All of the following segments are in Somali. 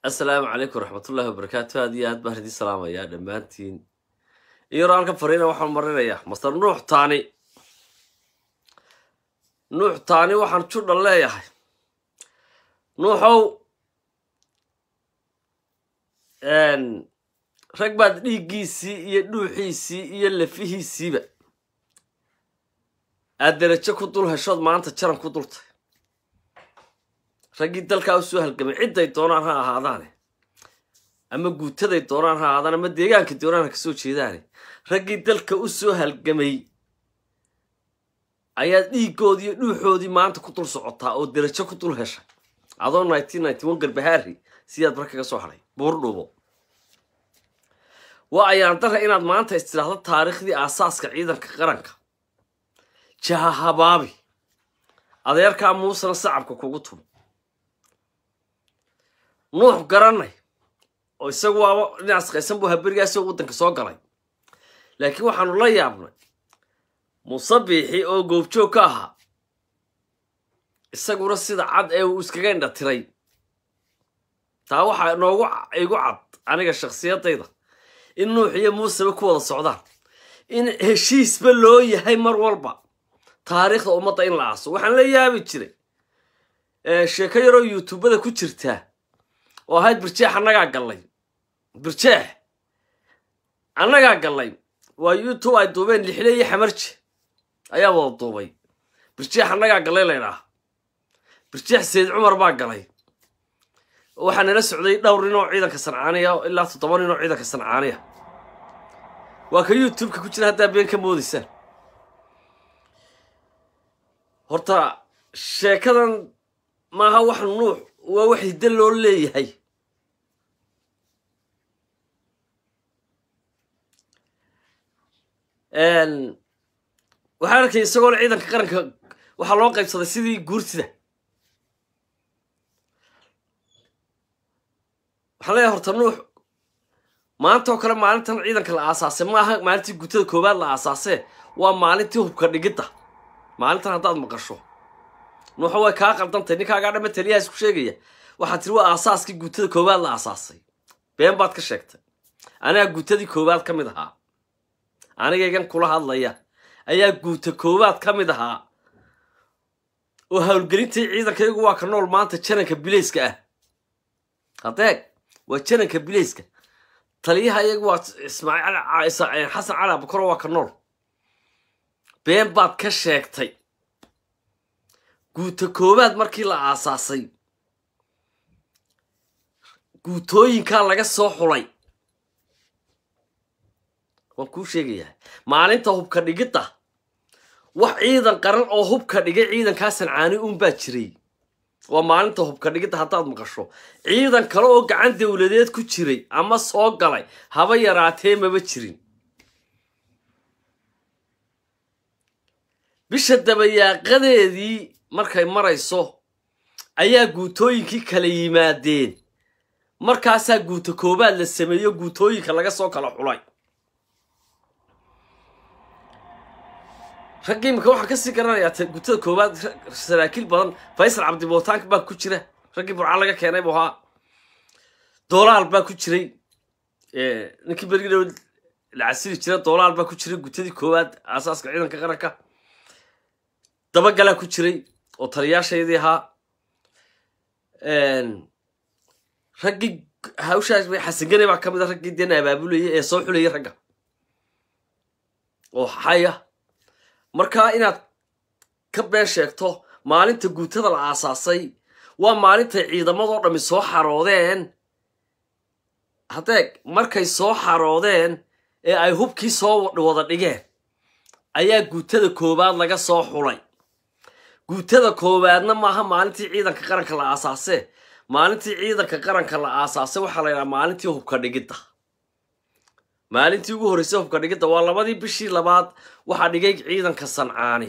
assalaamu calaykum waraxmatullaahi wabarakaatu aad iyo aad baan idin salaamayaa dhammaantiin iyaro halkan fariina waxaan marinayaa master nuux taani nuux taani waxaan judha leeyahay nuuxow rag baad dhiiggiisii iyo dhuuxiisii iyo lafihiisiiba aad derajo ku dul heshood maanta jaran ku dultay raggii dalkaa usoo halgamay cidday doonaan ha ahaadaane ama guutaday doonaan ha ahaadaan ama deegaanka doonaan ha kasoo jeedaane raggii dalka u soo halgamay ayaad dhiiggoodii iyo dhuuxoodii maanta ku dul socotaa oo derajo ku dul heshay adoo nineteen ninety one garbahaari sidaad mar kaga soo hadhay buurdhuubo waa ayaan dara inaad maanta istiraahdo taariikhdii aasaaska ciidanka qaranka jaha habaabi adeerkaa muusena sacabka kugu tumo nuux garanay oo isagu waaba dhinaas qaysan buu haberigaasoo waddanka soo galay laakiin waxaanu la yaabnay musabiixi oo goobjoog ka ahaa isaguna sida cad ee uu iskaga indha tiray taa waxaa noogu igu cad aniga shakhsiyadayda in nuux iyo muuseba ku wada socdaan in heshiisba loo yahay mar walba taariikhda ummadda in la aaso waxaan la yaabi jiray sheeko yaroo youtubada ku jirtaa oo ahayd birjeex annagaa gallay birjeex annagaa gallay waa youtube ay duubeen lixle iyo xamarje ayaa wada duubay birjeex annagaa gallay laydhaah birjeex sayid cumar baa galay waxaa nala socday dhowr nin oo ciidanka sancaaniya ilaa toddoba nin oo ciidanka sancaaniya waa ka youtubeka ku jira haddaa been ka moodaysaan horta sheekadan maaha wax nuux waa wax hiddo loo leeyahay waxaan arkay isagoona ciidanka qaranka waxaa loo qaybsaday sidii guurtida waxaan leeyahay horta nuux maanta oo kale maalintan ciidanka la aasaasay maaha maalintii guutada koowaad la aasaasee waa maalintii hubka dhigidda maalintan haddaad maqasho nuuxa way kaa qaldantay ninkaagaa dhama taliyaha isku sheegaya waxaad tiri waa aasaaskii guutada koowaad la aasaasay been baad ka sheegtay anigaa guutadii koowaad ka mid ahaa anigaygan kula hadlaya ayaa guuta koowaad ka mid ahaa oo howlgelintii ciidankaygu waa ka nool maanta jananka bilayska ah hadeeg waa jananka bilayska taliyaha iyagu waa ismaaciil xasan cali abukaro waa ka nool been baad ka sheegtay guuta koowaad markii la aasaasay guutooyinkaa laga soo xulay waan kuu sheegayaa maalinta hubka dhigidda wax ciidan qaran oo hubka dhigay ciidankaa sancaani uunbaa jiray waa maalinta hubka dhigidda haddaad maqasho ciidan kale oo gacan dowladeed ku jiray ama soo galay haba yaraatee maba jirin bisha dabayaaqadeedii markay marayso ayaa guutooyinkii kala yimaadeen markaasaa guuta koobaad la sameeyo guutooyinka laga soo kala xulay raggii imika waxaan kasii garanayaa guutada koowaad saraakiil badan faysal cabdibootaank baa ku jira raggii burca laga keenay buu ahaa doolaal baa ku jiray ninkii bergidhow la casiri jira doolaal baa ku jiray guutadii koowaad aasaaska ciidanka qaranka dabagalaa ku jiray oo taliyaashaydii ahaa raggii hawshaas xasangane baa ka mid a raggii deen abaabulayay ee soo xulayay ragga oo xaya markaa inaad ka been sheegto maalinta guutada la aasaasay waa maalintay ciidamadoo dhammi soo xaroodeen haddeeg markay soo xaroodeen ee ay hubkii soo wada dhigeen ayaa guutada koowaad laga soo xulay guutada koowaadna maaha maalintii ciidanka qaranka la aasaasee maalintii ciidanka qaranka la aasaasay waxaa la yidhaha maalintii hubka dhigidda maalintii ugu horreysay hubka dhigidda waa labadii bishii labaad waxaa dhigay ciidanka sancaani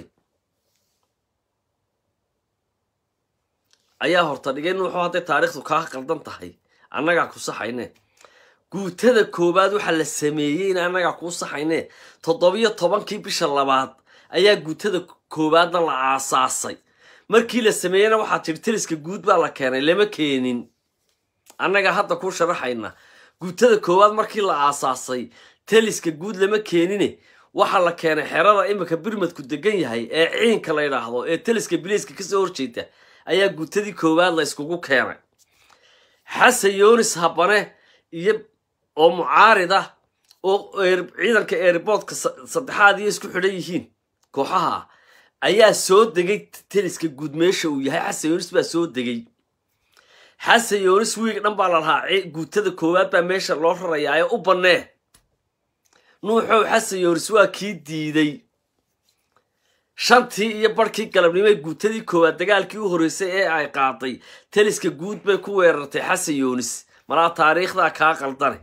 ayaa horta dhigay nuuxu hadday taariikhdu kaa qaldan tahay annagaa ku saxayne guutada koowaad waxaa la sameeyey in annagaa kuu saxayne toddobiyo tobankii bisha labaad ayaa guutada koowaadna la aasaasay markii la sameeyeyna waxaa tidhi taliska guud baa la keenay lama keenin annaga hadda ku sharaxayna guutada koowaad markii la aasaasay taliska guud lama keenine waxaa la keenay xerada imika birmadku degan yahay ee ciinka la ydhaahdo ee taliska biliiska kasoo horjeeda ayaa guutadii koowaad la iskugu keenay xasan yonis habane iyo oo mucaarid ah oo ciidanka airboodka saddexaad iyo isku xidhan yihiin kooxaha ah ayaa soo degay taliska guud meesha uu yahay xasan yonis baa soo degay xasan yonis wiig dhan baa la lahaa guutada koowaad baa meesha loo rarayaayo u bannee nuuxow xasan yonis waa kii diiday shantii iyo barhkii galabnimo ee guutadii koowaad dagaalkii u horreysay ee ay qaaday taliska guud bay ku weerartay xasan yonis malaa taariikhdaa kaa qaldane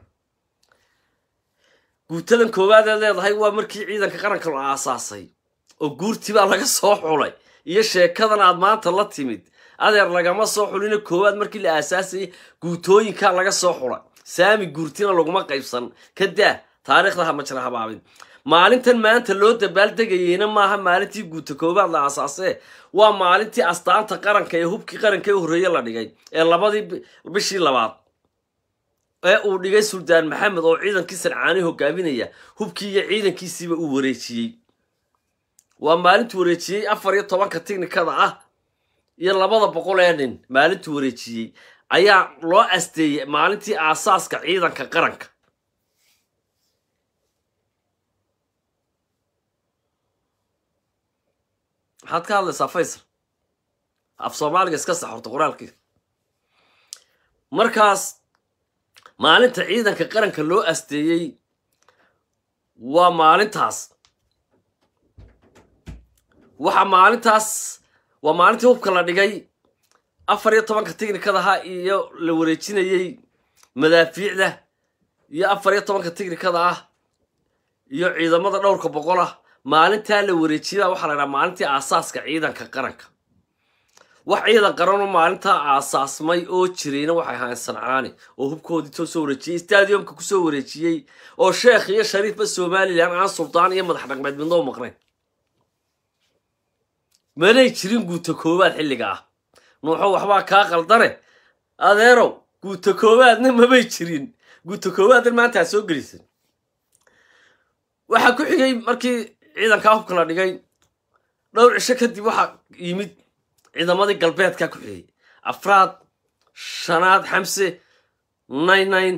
guutadan koowaad eed leedahay waa markii ciidanka qaranka la aasaasay oo guurtii baa laga soo xulay iyo sheekadan aad maanta la timid adeer lagama soo xulina koowaad markii la aasaasayay guutooyinkaa laga soo xulay saami guurtina laguma qaybsan ka daa taariikhda hama jira habaabin maalintan maanta loo dabaaldegayeyna maaha maalintii guuta koowaad la aasaasee waa maalintii astaanta qaranka ee hubkii qaranka ee horreeye la dhigay ee labadii bishii labaad ee uu dhigay suldaan maxamed oo ciidankii sancaani hogaaminaya hubkii iyo ciidankiisiiba uu wareejiyey waa maalintuu wareejiyey afar iyo tobanka tiknikada ah iyo labada boqol ee nin maalintuu wareejiyey ayaa loo asteeyey maalintii aasaaska ciidanka qaranka maxaad ka hadlaysaa faysal af soomaaliga iska sax horta qoraalkii markaas maalinta ciidanka qaranka loo asteeyey waa maalintaas waxa maalintaas waa maalintii hubka la dhigay afar iyo tobanka tiknikadaha iyo la wareejinayey madaafiicda iyo afar iyo tobanka tiknikada ah iyo ciidamada dhowrka boqol ah maalintaa la wareejiyada waxaa la dhaha maalintii aasaaska ciidanka qaranka wax ciidan qaranoo maalintaa aasaasmay oo jirayna waxay ahaayeen sancaani oo hubkoodii too soo wareejiyey stadiumka kusoo wareejiyey oo sheekh iyo shariifba somalilan aan suldaan iyo madax dhaqmeed midnoo maqnayn manay jirin guuta koowaad xilliga ah nuuxo waxbaa kaa qaldane adeerow guuta koowaadna mamay jirin guuta koowaadna maanta aa soo gelisan waxaa ku xigay markii ciidankaa hubka la dhigay dhowr cisho kadib waxaa yimid ciidamadii galbeedkaa ku xigay afraad shanaad xamse nine nine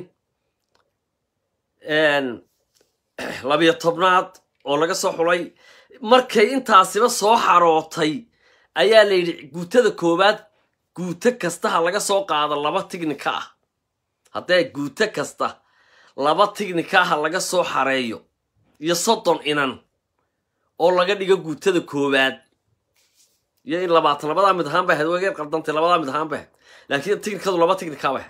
labiyo tobnaad oo laga soo xulay markay intaasiba soo xarootay ayaa la yidhi guutada koowaad guuto kastaha laga soo qaado laba tignika ah haddee guuto kasta laba tignika aha laga soo xareeyo iyo soddon inan oo laga dhigo guutada koowaad iyo in labaatan labadaa mid ahaan bay ahayd wageer qaldantay labadaa mid ahaan bay ahayd laakiin tignikadu laba tignikaa bay ahayd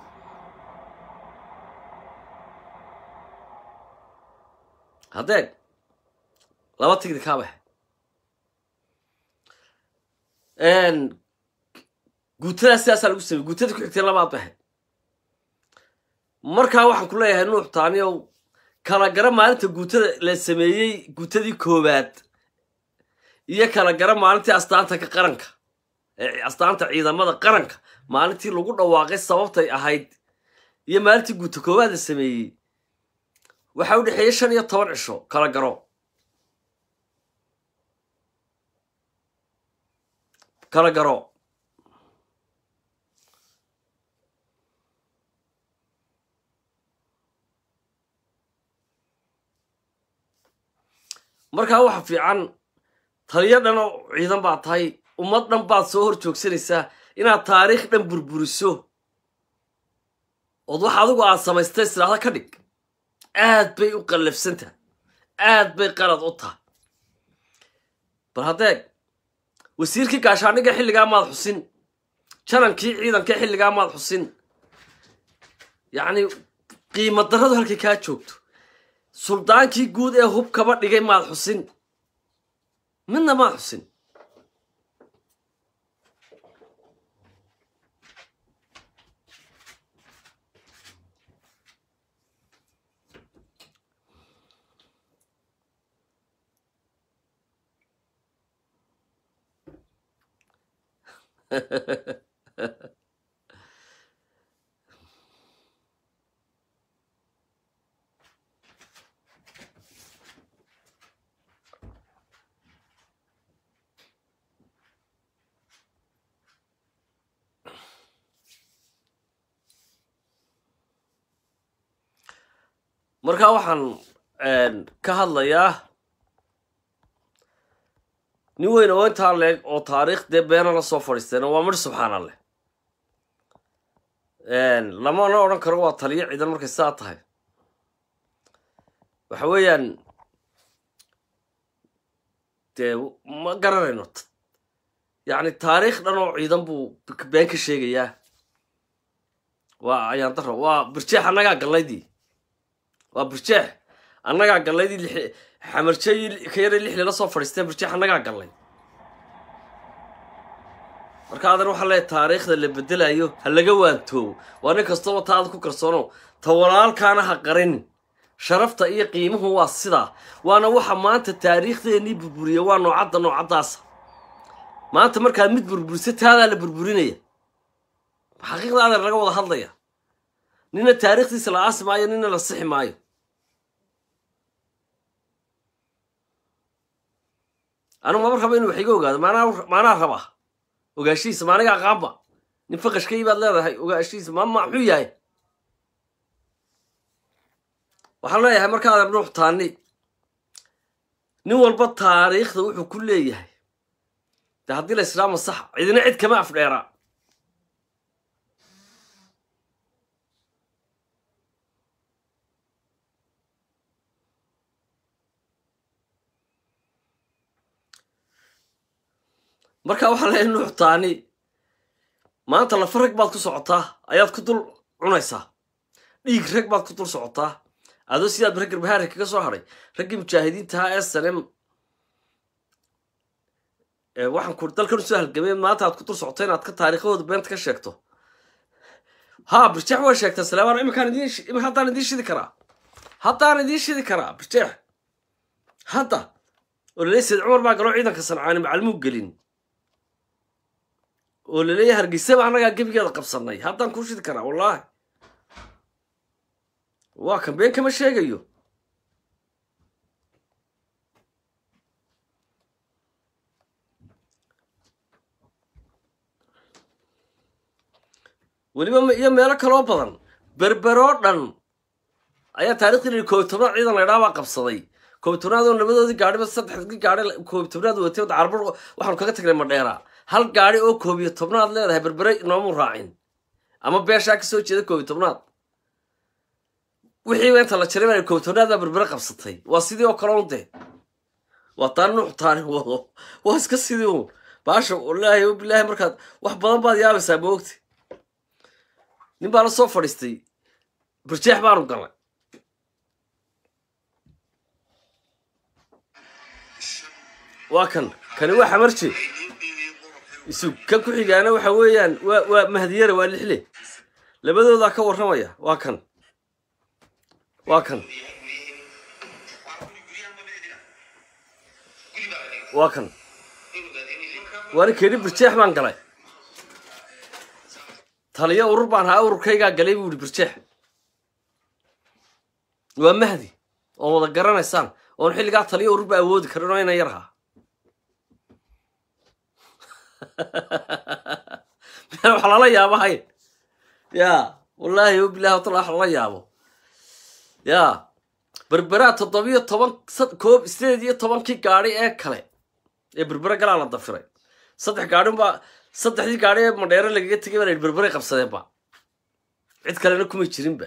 haddee laba tignikaa bay ahayd guutadaas sidaasaa lagu sameyey guutada ku xigtay labaad bay ahayd markaa waxaan ku leeyahay nuux taaniyow kala gara maalinta guutada la sameeyey guutadii koowaad iyo kala gara maalintii astaanta ka qaranka astaanta ciidamada qaranka maalintii lagu dhawaaqay sababtay ahayd iyo maalintii guuta koowaad la sameeyey waxaa u dhexeeyey shan iyo toban cisho kala garo kala garo markaa waxa fiican taliyo dhan oo ciidan baad tahay ummad dhan baad soo hor joogsanaysaa inaad taariikh dhan burburiso ood wax adigu aad samaystay sidaahda ka dhig aad bay u qallafsantaha aad bay qalad u tahay bal haddeeg wasiirkii gaashaandhigga xilligaa maad xusin janankii ciidanka xilligaa maad xusin yacni qiimo darradu halkay kaa joogto suldaankii guud ee hub kaba dhigay maad xusin midna maad xusin marka waxaan ka hadlayaa nin weyn oo intaa leeg oo taariikh dee beena la soo fadhiisteen waa midh subxaana leh lamana odhan karo waa taliyo ciidan markay sidaa tahay waxa weeyaan dee ma garanayno yacni taariikh dhan oo ciidan buu been ka sheegayaa waa ayaan daro waa birjeex annagaa gallaydii waa birjeex annagaa gallaydii li xamarjey ka yara lixli la soo fadhiisteen birjeex annagaa gallay marka adan waxaa leeyahy taariikhda la bedelayo ha laga waantoobo waa nin kastaba taada ku kalsoono ta walaalkaana ha qarin sharafta iyo qiimuhu waa sidaa waana waxa maanta taariikhdeenii burburiya waa noocadda noocaddaasa maanta markaad mid burburisa taadaa la burburinaya xaqiiqda adeer laga wada hadlaya nina taariikhdiisa la aasi maayo nina la sixi maayo anigu mama raba inu wax iga ogaado maanaa maanaa raba ogaashihiisa maaniga aqaanba nin faqashkay baad leedahay ogaashihiisa ma maxuu yahay waxaan leeyahay marka adeer nuux taani nin walba taariikhda wuxuu ku leeyahay de haddii la islaama sax cidina cid kama afdheeraa marka waxaa leeyahay nuux taani maanta lafa rag baad ku socotaa ayaad ku dul cunaysaa dhiig rag baad ku dul socotaa adoo sidaad raggar bahaari kaga soo hadhay raggii mujaahidiintaha ee sanem waxaan ku dalkan usoo halgameen maanta aad ku dul socoto inaad ka taariikhahooda beenta ka sheegto haa birjeex waa sheegtaa salaamaan iminkaan idin haddaan idiin shidi karaa haddaan idiin shidi karaa birjeex hadda oo laleeyahy sayd cumar baa galoo ciidanka sancaani macalmuu gelin oo laleeyahay hargeysaba annagaa gebigeeda qabsanay haddaan kuu shidi karaa wallaahi waa kan been kama sheegayo weliba iyo meelo kaloo badan berberoo dhan ayaa taarikhdi koobi tobnaad ciidan laydhaa baa qabsaday koobi tobnaad oo labadoodii gaadhiba saddexdii gaadhi koobi tobnaad watay carbar waxaanu kaga tagnay madheera hal gaadhi oo koobiyo tobnaad leedahay berbere noomuu raacin ama beeshaa ka soo jeeda koobi tobnaad wixiiba inta la jaray baa koobi tobnaad baa berbere qabsatay waa sidii oo kale un dee waa taan nuux taani wado waa iska sidii un baasha wallaahi o bilaahi markaad wax badan baad yaabaysaa maogti nin baa la soo fadhiistay birjeex baanu galnay waa kan kani waa xamarje isu kan ku xigaana waxa weeyaan waa waa mahdiyare waa lixle labadoodaa ka warramaya waa kan waa kan waa kan waani keeni birjeex baan galay taliyo urur baan haa ururkaygaa galay buu yihi birjeex waa mahdi oo wada garanaysaan oon xilligaa taliyo urur ba awoodi karin oo ina yarhaa meel wax lala yaabo hayn ya wallaahi o bilahi watala wax lala yaabo ya berberaa toddobiyo toban koob sideed iyo tobankii gaadhi ee kale ee berbere galaa la dafiray saddex gaadhin baa saddexdii gaadhi ee madheere lagaga tegay baa la yidhi berberay qabsadeenba cid kalena kumay jirinba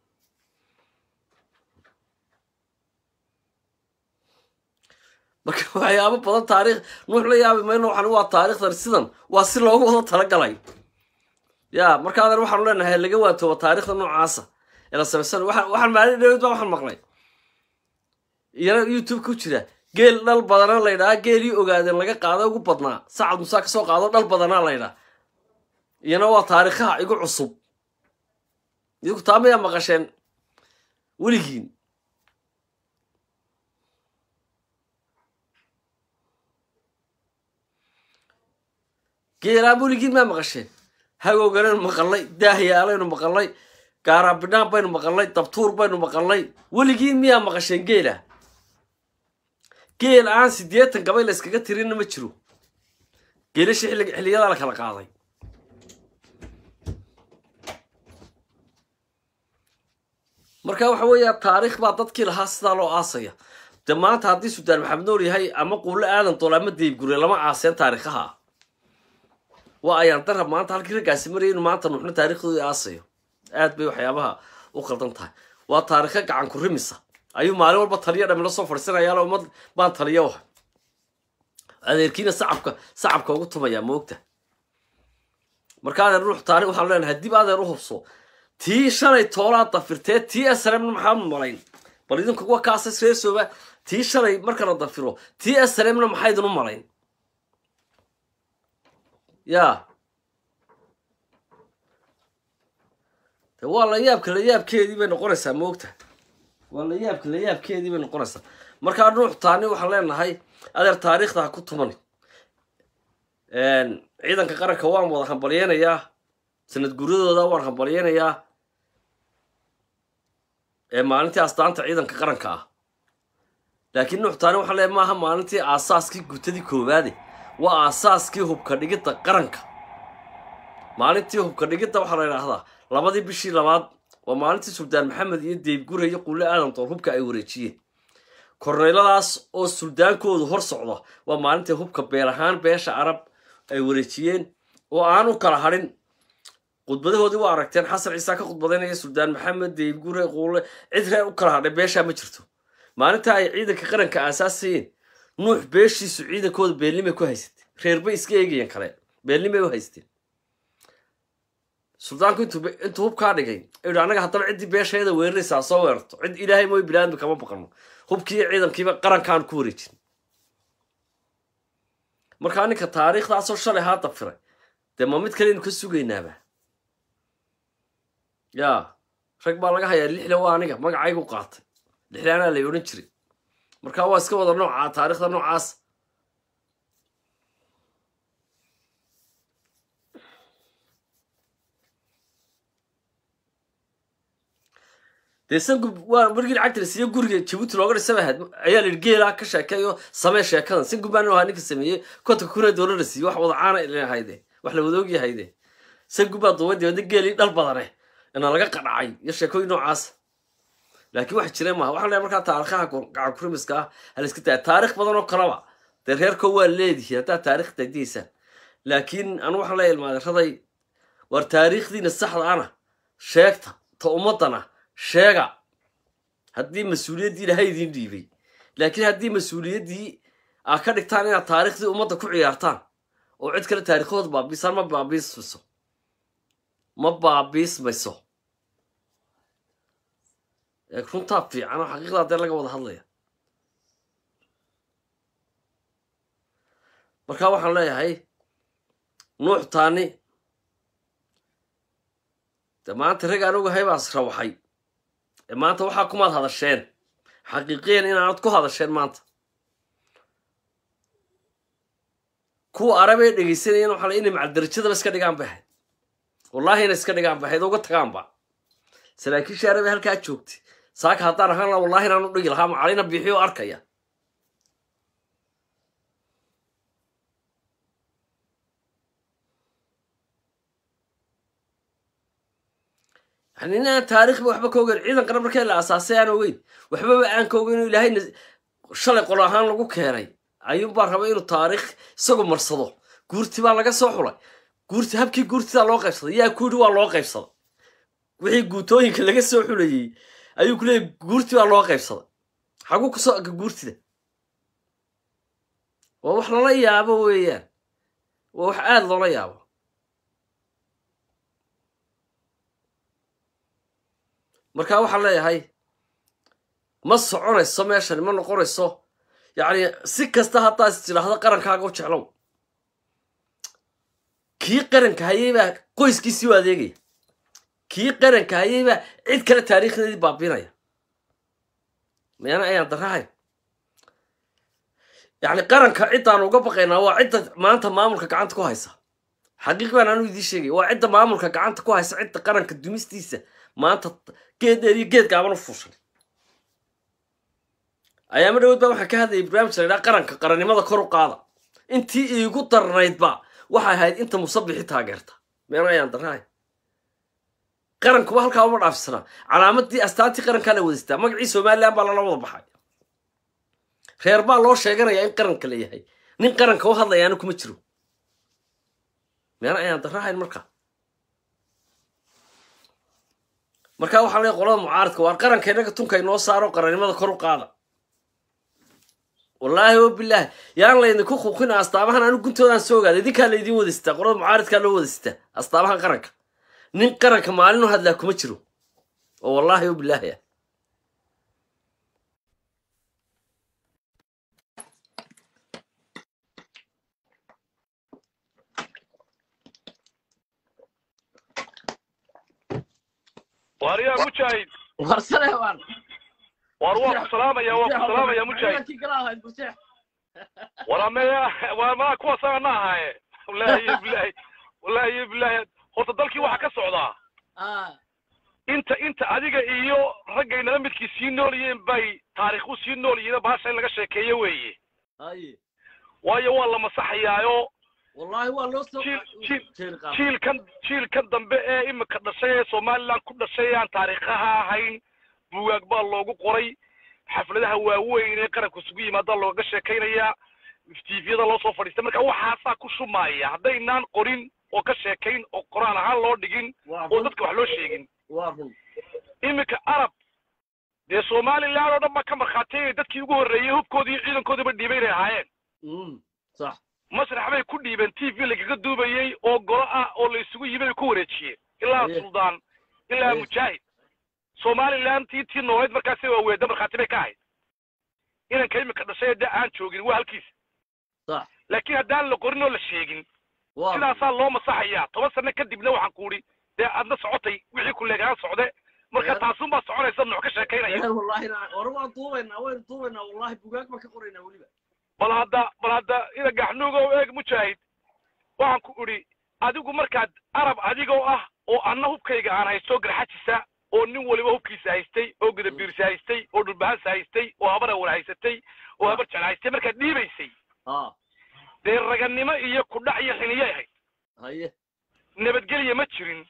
marka waxyaabo badan taariikh nuux la yaabi mayno waxan waa taariikhdan sidan waa si loogu wada talagalay ya marka adan waxaanu leenahay laga waantooba taariikhda noocaasa ee la samaysan waxaan maalin dhawed baa waxaan maqlay iyana youtube ku jira geel dhal badana laydhaa geelii ogaadeen laga qaado ugu badnaa sacad musaa kasoo qaado dhal badanaa laydhaa iyana waa taariikhaha igu cusub idinku taa mayaa maqasheen weligiin geelaan weligiin maa maqasheen hagooganaynu maqalnay daahiyaalaynu maqalnay gaaraabidhaan baynu maqalnay dabtuur baynu maqalnay weligiin miyaa maqasheen geela geel aan siddeetan gabay la yskaga tirinna ma jiro geelasha xilliyadaa la kala qaaday marka waxa weeya taariikh baa dadkii lahaa sidaa loo aasaya de maanta haddii suldaan maxamed noor yahay ama quulle aadan dool ama deybgure lama aaseen taariikhaha waa ayaan darab maanta halkii raggaasi maraya inu maanta nuuxno taariikhdooda aasayo aad bay waxyaabaha u qaldan tahay waa taariikho gacan ku rimisa ayuu maalin walba taliyo dhami la soo fadhiisanayaalo ummad baan taliyo waha adeerkiina sacabka sacabka ugu tumayaa moogta marka adeer ruux taari waxaan leenahay dib adeer u hubso tii shalay toolaa dafirtee tii srmna maxaad malayn bal idinku kuwa kaasas reesooba tii shalay marka la dafiro tii srmna maxaydin u malayn ya de waa la yaabka la yaabkeedii bay noqonaysaa moogta waa la yaabka la yaabkeedii bay noqonaysaa markaa ruux taani waxaan leenahay adeer taariikhda ha ku tumani ciidanka qaranka waan wada hambalyeynayaa sanad guradooda waan hambalyeynayaa ee maalintii astaanta ciidanka qaranka ah laakiin nuux taani waxaan leeyahay maaha maalintii aasaaskii gutadii koowaade waa aasaaskii hubka dhigidda qaranka maalintii hubka dhigidda waxaa la idhaahdaa labadii bishii labaad waa maalintii suldaan maxamed iyo deyb gure iyo qulle aadan dool hubka ay wareejiyeen korneyladaas oo suldaankoodu hor socda waa maalintii hubka beel ahaan beesha carab ay wareejiyeen oo aan u kala hadhin khudbadahoodii waa aragteen xasan ciisa ka khudbadaynaya suldaan maxamed deyb gure quulle cid reer u kala hadhay beeshaa ma jirto maalinta ay ciidanka qaranka aasaasayeen nuux beeshiisu ciidankooda beelnimay ku haysatay reerbay iska eegayeen kale beelnimay u haysteen suldaanku intuu hubkaa dhigay yidhi annaga haddaba ciddii beesheeda weeraraysaa soo weerarto cid ilaahay mooy bilaadmi kama baqano hubkiiyo ciidankiiba qarankaan ku wareejin markaa ninka taariikhdaasoo shalay haa dafiray dee ma mid kaleynu ka sugaynaaba yaa rag baa laga hayaa lixle waa aniga magacaygu qaatay lixlaanaa lay odhan jiray markaa waa iska wada noocaa taariikhda noocaas dee sangub waa markii lacagta la siiye guriga jabuuti looga dhisaba ahayd ayaa la yidhi geelaa ka sheekeeyo samee sheekadan sangub baan ahaa ninka sameeyey kontonka kuna doolar la siiyey wax wada caana hayde wax la wadaogi hayde sangub baa duuba dibadna geelii dhal badane ina laga qadhacay iyo sheekooyin noocaas laakiin wax jira maaha waxaan leeyahay markaa taarikhaha gacan kurimiska ah hala iska tahay taarikh badan oo kaleba dee reerko waa leedihiin haddaad taarikh dadiysaan laakiin anu waxaan leeyahay ilmaadeeraday war taariikhdiina saxda ana sheegta ta ummadana sheega haddii mas-uuliyaddii ilahay idiin dhiibay laakiin haddii mas-uuliyaddii aa ka dhigtaan inaad taarikhdii ummadda ku ciyaartaan oo cid kale taarikhooda baabiisaan ma baabiismayso ma baabiismayso runtaa fiican oo xaqiiqdaa dee laga wada hadlaya marka waxaan leeyahay nuux taani de maanta rag aan ogahay baas rawaxay ee maanta waxaa kumaad hadasheen xaqiiqiyan inaanad ku hadasheen maanta kuwa arabee dhegaysanayeen waxaa la inay macaldarajadaba iska dhigaan bay ahayd wallaahi inay iska dhigaan bay ahayd uga tagaanba saraakiisha arabe halkaa joogtay saaka haddaan ahaan laha wallahi inaan u dhigi lahaa macalina biixiyo arkaya yani inaan taarikhba waxba ka ogeyn ciidan qaran markee la asaasay aan ogeyn waxbaba aan ka ogeyn inuu ilaahay shalay qolo ahaan lagu keenay ayuunbaa raba inuu taarikh isagu marsado guurti baa laga soo xulay guurti habkii guurtidaa loo qaybsaday yaa ku yidhi waa loo qaybsaday wixii guutooyinka laga soo xulayey ayuu ku leeyay guurti baa loo qaybsaday xaguu kusoo aga guurtida waa wax lala yaabo weeyaan waa wax aada loola yaabo markaa waxaan leeyahay ma soconayso meeshani ma noqonayso yacni si kasta haddaad is tidhaahdo qarankaaga u jeclow kii qaranka hayay baa qoyskiisii u adeegaya kii qaranka hayay baa cid kale taariikhdeedii baabinaya mayana ayaan darahayn yacni qaranka ciddaan uga baqaynaa waa cidda maanta maamulka gacanta ku haysa xaqiiq baan anu idiin sheegay waa cidda maamulka gacanta ku haysa cidda qaranka dumistiisa maanta geed dheer iyo geed gaaban u fuushan ayaama dhawood baa waxaan ka hadlayay barnaamij la ydhaha qaranka qarannimada kor u qaada intii iigu darnaydba waxay ahayd inta musabixi taageerta meena ayaan darnahay qarankuba halkaa uma dhaafsanaa calaamadii astaantii qarankaa la wadaystaa magacii somalilan baa lala wada baxay reer baa loo sheeganayaa in qaranka la yahay nin qaranka u hadlayaana kuma jiro meena ayaan darahayn markaa markaa waxaa leeyahay qolada mucaaradka waar qaranka inaga tunka inoo saaro qarannimada kor u qaada wallaahi o bilaahi yaan laydinku kuqina astaamahan anigu guntoodaan soo ogaada idinkaa laydin wadaystaa qolada mucaaradkaa loo wadaystaa astaamahan qaranka nin qaranka maalin u hadlaa kuma jiro oo wallaahi o bilaahi ah waaryaa mujaahid warsane waan waar waa ku salaamaya waa ku salaamaya mujaahid war ameya waa maa kuwaasana na ahaaye wallaahi iyo bilaahi wallaahi iyo bilaahi horta dalkii waxaa ka socdaa inta inta adiga iyo raggay nala midkii sii nool yihiin bay taariikhu sii nool yihiin baasha in laga sheekeeyo weeye haye waayo waa la masaxayaayo wallaahi waa loo soo Jiil- jiil- jeeri qaada. jiilkan jiilkan dambe ee imika dhashay ee somaliland ku dhashay aan taariikhaha ahayn bugaag baa loogu qoray xafladaha waaweyn ee qaranku isugu yimaada looga sheekaynayaa tviyada loo soo fadhiistay marka waxaasaa ku shumaaya haddaynaan qorin oo ka sheekayn oo qoraan ahaan loo dhigin waa oo run dadka wax loo sheegin waa run iminka arab dee somaliland oo dhan baa ka markhaatiyay dadkii ugu horreeyey hubkoodii iyo ciidankoodiiba dhiibay inay ahaayeen Mm, sax masrax bay ku dhiibeen t v lagaga duubayey oo golo ah oo la isugu yimid ay ku wareejiyeen ilaa Aye. suldaan ilaa Aye. mujaahid somaliland tii tii nooleed markaasi waa weeda markhaati bay ka ahayd inanka imika dhashay de aan joogin waa halkiisa sax laakiin haddaan la qorin oo la sheegin waa run. sidaasaa loo masaxayaa toban sano kadibna waxaan ku idhi dee aadna socotay wixii ku leegaan socde marka Ee. taasunbaa soconaysa nuux ka sheekaynaya Eh, wallahi na- hore waan duubaynaa waynu duubaynaa wallahi bugaag baan ka qoraynaa weliba bal hadda bal hadda ina gaxnuuga oo eeg mujaahid waxaan ku idhi adigu markaad arab adigoo ah oo anna hubkayga aan haysto garxajisa oo nin waliba hubkiisa haystay oo gudabiirsa haystay oo dhulbahansa haystay oo habar awal haysatay oo habar jecel haystay markaad dhiibaysay ha dee raganimo iyo kudhac iyo xiniyay ahayd haye nabadgelya ma jirin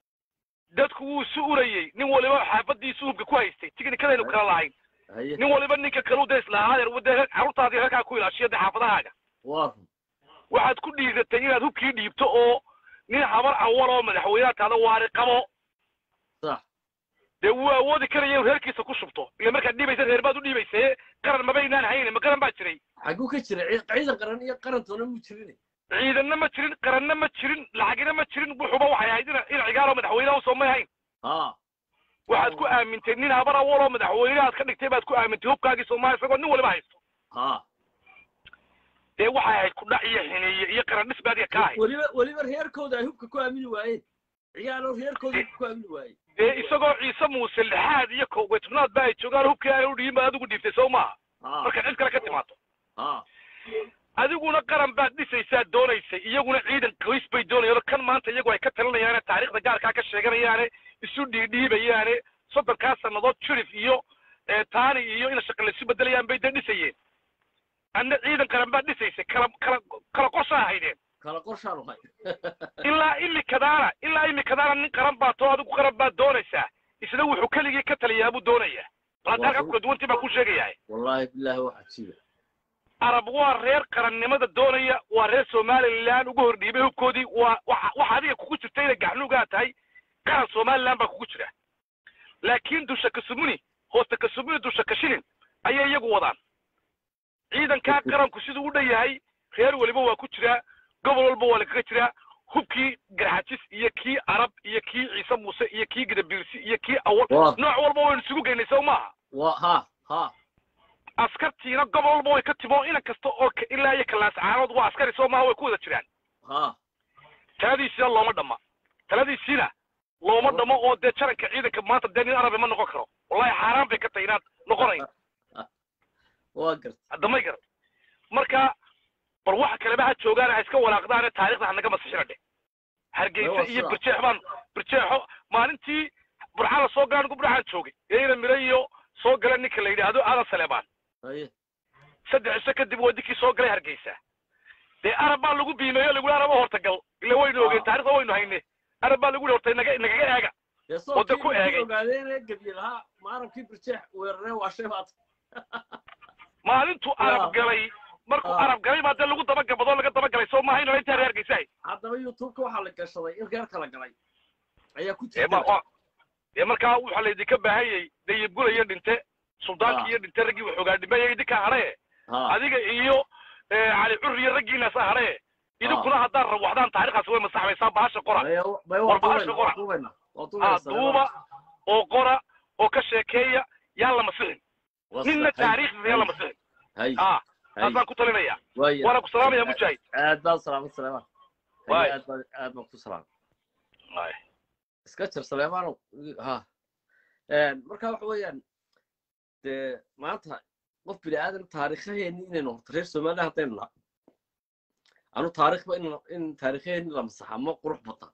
dadku wuu isu urayey nin waliba xaafadiisu hubka ku haystay tiknikadaynu kala lahayn haye nin waliba ninka kaleu da islaahadeer dee carruurtaadii halkaa ku ilaashiyo dee xaafadahaaga waa run waxaad ku dhiiratay inaad hubkii dhiibto oo nin habar awal oo madaxweynaha taada waari qabo sax dee wuu awoodi karaya inuu reerkiisa ku shubto ila markaad dhiibaysa reer baad u dhiibaysaye qaran mabaynaan hayne ma qaran baa jiray xaguu ka jira Cii- ciidan qaran iyo qarantoona muu jirin ciidanna ma jirin qaranna ma jirin lacagina ma jirin wuxuba waxay ahayd ina ina cigaaroo madaxweynaha usoo may hayn ha waxaad ku aamintay nin habar awal oo madaxweynahaad ka dhigtay baad ku aamintay hubkaagii soomaaliya isagoo nin waliba haysto ha dee waxay ahayd kudhac iyo xineeye iyo qaran dhis baadiga ka ahayd weliba weliba reerkooda ay hubka ku aamini waayeen ciyaalo reerkooda hubka ku aamini waayeen dee isagoo ciise muuse lixaad iyo kowgay tobnaad ba ay joogaan hubkii aan u dhiibin baad adigu dhiibtay soo maaha ha markaad cid kale ka timaado ha adiguna qaran baad dhisaysaa doonaysay iyaguna ciidan qoys bay doonayaan oo kan maanta iyagu ay ka talinayaane taariikhda gaarkaa ka sheeganayaane isu dhiidhiibayaane soddonkaa sannadood jurif iyo ee, taani iyo ina shaqa laysu bedelayaan bay dee dhisayeen adna ciidan qaran baad dhisaysay kala kala kala qorsha ahaydeen kala qorshaan uhay ilaa imikadaana ilaa imikadaana nin qaran baad too adigu qaran baad doonaysaa isna wuxuu keligii ka taliyaa buu doonayaa bal hadda halkaa kula duwantii baan ku sheegayaa wallahi billahi waxaa jiba arab waa reer qarannimada doonaya waa reer somaliland ugu hordhiibay hubkoodii waa waxa waxa adiga kugu jirta inay gaxnuugaa tahay qaran somaliland baa kugu jira laakiin dusha kasumuni hoosta kasumuni dusha kashilin ayay iyagu wadaan ciidankaa qaranku siduu u dhan yahay reer weliba waa ku jiraa gobol walba waa lagaga jiraa hubkii garxajis iyo kii arab iyo kii ciise muuse iyo kii gadabiirsi iyo kii awal Waa. nooc walba waynu isugu geynay sow maaha waa ha ha askartiina gobol walba way ka timo inan kasta oo ka- ilaa iyo kalaas caanood waa askari soo maaha way ku wada jiraan ha taladiisiina looma dhamma taladiisiina looma dhamo oo dee jaranka ciidanka maanta dee nin arabi ma noqon karo wallahi xaaraan bay ka tahay inaad noqonayn waa garta damay garan marka bal waxa kaleba ha joogaan ha iska walaaqdaane taarikhda hanaga masixina dhe hargeysa Waa iyo sidaa. birjeex baan birjeexo maalintii burca la soo galaan ugu burcaan joogay ee ina mire iyo soo gala ninka la yidhaahdo aadan saleebaan haye saddex iso kadib waa dinkii soo galay hargeysa dee arab baa lagu biimeeyo lagu araba hortagal ila waynu ogeen Ah. taarikhda waynu hayne arab baa lagu hortay naga nagaga eega dee Wadda ku soolkii eegay. ogaadeene gebye lahaa maarabkii birjeex weerareen waa shay baad maalintuu Ah. arab galay markuu Ah. arab galay baa dee lagu dabagabadoo laga dabagalay soo maaha inala intaa reergaysahay haddaba youtubeka waxaa la gashaday in reer kala galay ayaa ku ee ma jirta oo- ee markaa waxaa laydinka baahanyay dayibgula iyo dhinte suldaanki Ah. iyo dhinte raggii waxoogaa dhimay idinka hadhae ha adiga iyo eh, cali cur iyo raggiinaas hadhae idinkuna haddaan rawaxdaan taariikhaas way masaxmaysaa bahasha qora bay bay War waa bahasha duubayna qora. waa duubayna waa ah duubayna duuba oo qora oo ka sheekeeya yaan la masixin ninna taariikhdiisa yaan la masixin hay ah hay taasaan ku talinaya waaya waana ku salaamaya mujaahid aad baan salaamad saleemaan Waay. aad baan aad baan ku salaam Waay. iska jir saleemaano ha marka waxa weeyaan dee maanta qof bini aadan taariikhaheeni inaynu horta reer somaliya haddaynu nahay anu taariikhba in in taariikhaheeni la masaxa ma qurux badna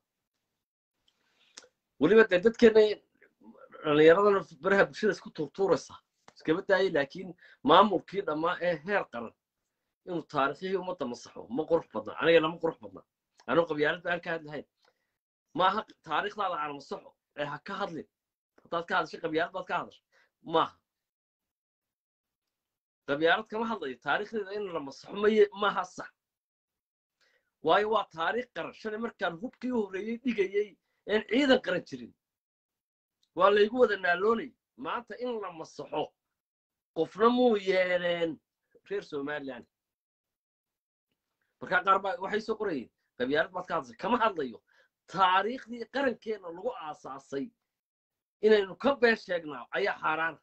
weliba dee dadkeena dhallinyaradana baraha bulshada isku tuurtuuraysa iskaba daayay laakiin maamulkii dhammaa ee heer qaran inuu taariikhihii ummadda masaxo ma qurux badna anigana ma qurux badna anuu qabyaalad baan ka hadlahayn maaha taariikhdaada aan masaxo ee ha ka hadlin haddaad ka hadashay qabyaalad baad ka hadashay maaha qabyaalad kama hadlayo taariikhdeeda in la masaxo maye maaha sax waayo waa taariikh qaran shalay markaan hubkii u horreeyey dhigayey een ciidan qaran jirin waa laygu wada naaloonay maanta in la masaxo qofna muu yeeleen reer somaliland markaa qaar baa waxay soo qorayeen qabyaalad baad ka hadashay kama hadlayo taariikhdii qarankeena lagu aasaasay inaynu ka been sheegnaa ayaa xaaraana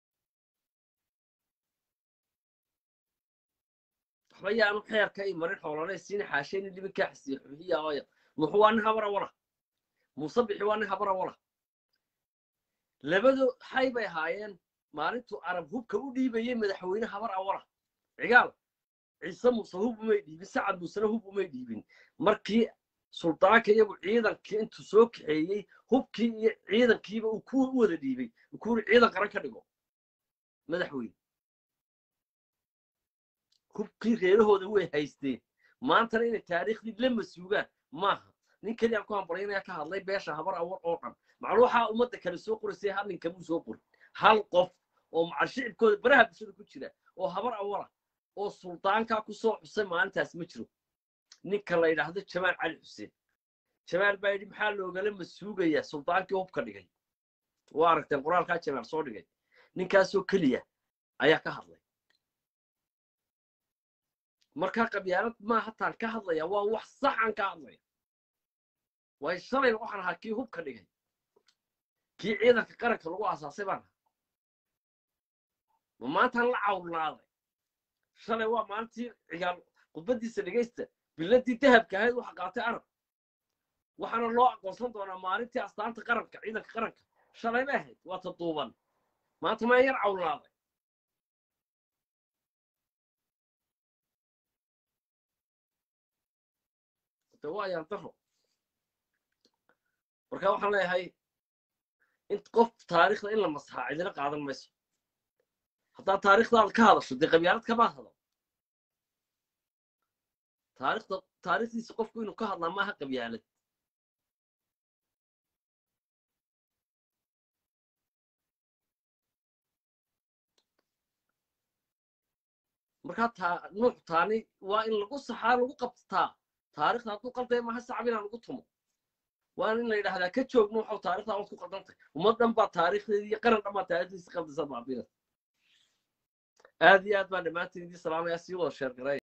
waxba yaanu xeerka i marin xoolane siina xaashayni libinkaa xisiya xuxiya ooya muxuu waa nin habara wala muuse bixi waa nin habara wala labadu xay bay ahaayeen maalintuu arab hubka u dhiibayey madaxweyne habar awala cigaal ciise muuse hub umay dhiibin sacad muusena hub umay dhiibin markii suldaanka iyagu ciidankii intuu soo kaxeeyey hubkii iyo ciidankiiba uu ku wada dhiibay uu ku yiri ciidan qaran ka dhigo madaxweyne hubkii reerahooda way haysteen maantana inay taariikhdii la masuugaan maaha nin keliyaan ku hambalyaynaya ka hadlay beesha habar awal oo dhan maclu waxaa ummadda kale soo qoraysay hal nin kamuu soo qorin hal qof oo macal shicibkooda baraha bulshada ku jira oo habar awala oo suldaankaa ku soo xusay maalintaas ma jiro ninka la yidhaahdo jamaal cali xuseen jamaal baa yidhi maxaa loogala masuugayaa suldaankii hubka dhigay waa aragteen qoraalkaa jamaal soo dhigay ninkaasoo keliya ayaa ka hadlay markaa qabyaalad maaha taan ka hadlaya waa wax saxan ka hadlaya waayo shalayna waxaan ahaa kii hubka dhigay kii ciidanka qaranka lagu aasaasay baan ahaa ma maantaan la cawlnaaday shalay waa maalintii cigaal khudbaddiisa dhegaysta biladii dahabka ahayd waxa qaatay arab waxaana loo aqoonsan doonaa maalintii astaanta qaranka ciidanka qaranka shalay bay ahayd waa ta duuban maanta maa yar cawlnaaday de waa ayaan daro marka waxaan leeyahay in qof taariikhda in la masaxaa cidina qaadan mayso haddaad taariikhdaada ka hadasho dee qabyaalad kama hadlo taariikhda taariikhdiisa qofku inuu ka hadlaa maaha qabyaalad markaa taa nuux taani waa in lagu saxaa lagu qabtaa taarikhda hadduu qaldaya maaha sacab inaan lagu tumo waan in la yidhaahdaa ka joog nuuxow taarikhdaa waad ku qaldantay ummad dhan baa taarikhdeedii iyo qaran dhan baa taarikhdiisa qaldaysa baabina aad iyo aad baan dhammaantiin idii salaamaya sii wada sheer garay